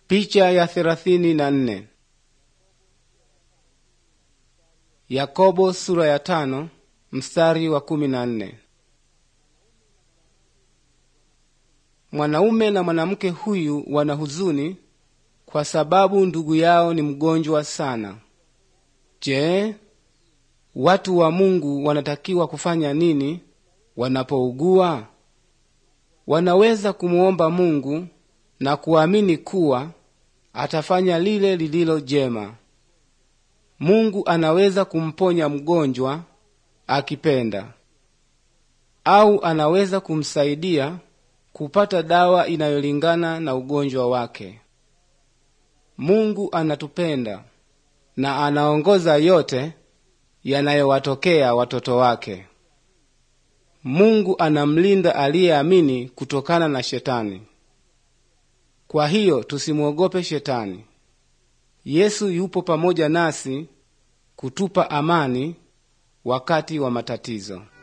Picha ya thelathini na nne. Yakobo sura ya tano mstari wa kumi na nne. Mwanaume na mwanamke huyu wana huzuni kwa sababu ndugu yao ni mgonjwa sana. Je, watu wa Mungu wanatakiwa kufanya nini wanapougua? Wanaweza kumuomba Mungu na kuamini kuwa atafanya lile lililo jema. Mungu anaweza kumponya mgonjwa akipenda, au anaweza kumsaidia kupata dawa inayolingana na ugonjwa wake. Mungu anatupenda na anaongoza yote yanayowatokea watoto wake. Mungu anamlinda aliyeamini kutokana na Shetani. Kwa hiyo tusimwogope Shetani. Yesu yupo pamoja nasi kutupa amani wakati wa matatizo.